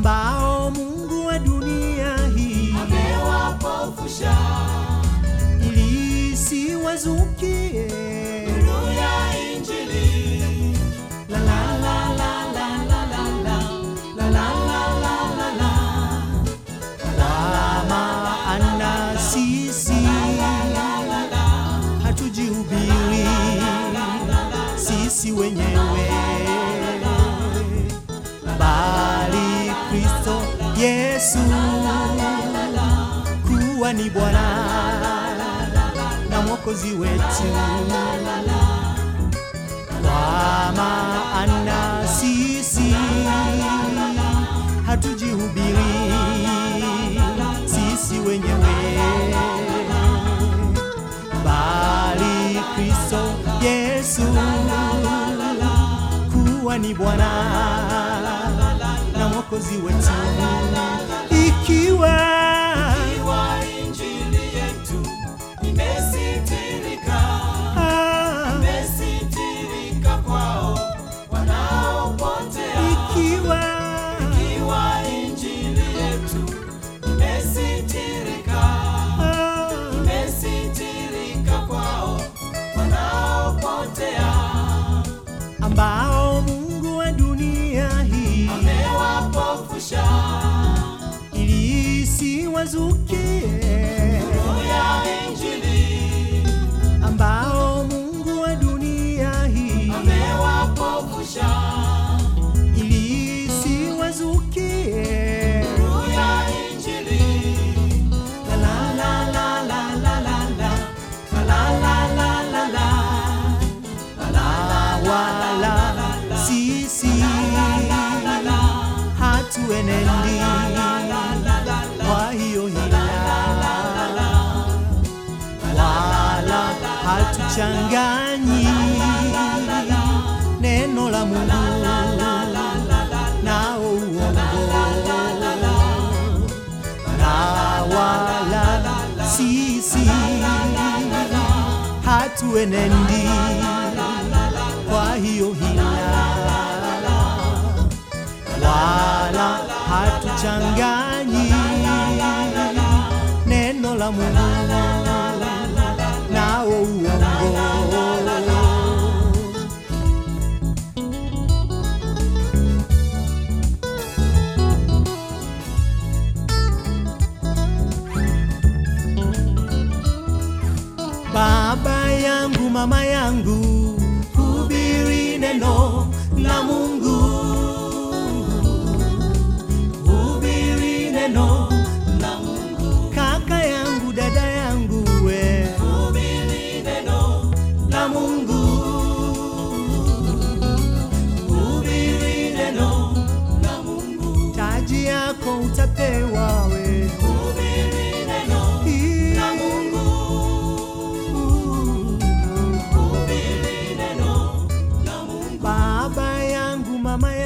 ambao Mungu wa dunia hii amewapofusha ili isiwazukie nuru ya Injili. la la la la la la la la la la la la la la kwa maana sisi hatujihubiri sisi wenyewe bali Kristo Yesu kuwa ni Bwana na Mwokozi wetu kwa maana sisi hatujihubiri sisi wenyewe bali Kristo Yesu kuwa ni Bwana na Mwokozi wetu ikiwa Iwa Injili yetu imesitirika, ah, imesitirika kwao wanaopotea. ikiwa Iwa Injili yetu imesitirika, ah, imesitirika kwao wanaopotea. ambao Mungu wa dunia hii Amewapofusha ili isiwazukie nuru ya Injili, ambao Mungu wa dunia hii amewapofusha ili isiwazukie nuru ya Injili. la la la la la la la la la la la la la la wala sisi hatuenendi kwa hiyo hila wala hatuchanganyi neno la Mungu nao uongo na wala sisi hatuenendi kwa hiyo hila wala hatuchanganyi neno la Mungu nao uongo Baba yangu, mama yangu, hubiri neno la Mungu, hubiri neno la Mungu. Kaka yangu, dada yangu, we hubiri neno la Mungu, hubiri neno la Mungu. Taji yako utapewa we, hubiri neno la Mungu. Baba yangu, mama